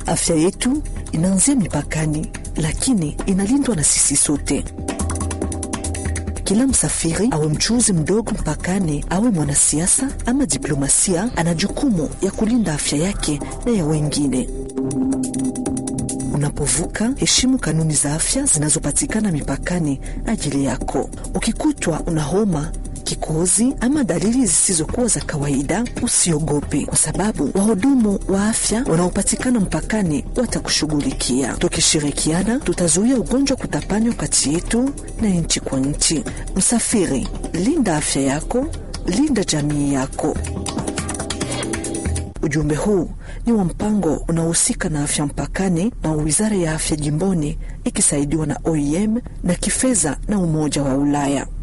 Afya yetu inaanzia mipakani, lakini inalindwa na sisi sote. Kila msafiri awe mchuuzi mdogo mpakani, awe mwanasiasa ama diplomasia, ana jukumu ya kulinda afya yake na ya wengine. Unapovuka, heshimu kanuni za afya zinazopatikana mipakani ajili yako. Ukikutwa una homa kikohozi ama dalili zisizokuwa za kawaida, usiogope, kwa sababu wahudumu wa afya wanaopatikana mpakani watakushughulikia. Tukishirikiana, tutazuia ugonjwa kutapanywa kati yetu na nchi kwa nchi. Msafiri, linda afya yako, linda jamii yako. Ujumbe huu ni wa mpango unaohusika na afya mpakani na wizara ya afya jimboni ikisaidiwa na OIM na kifedha na Umoja wa Ulaya.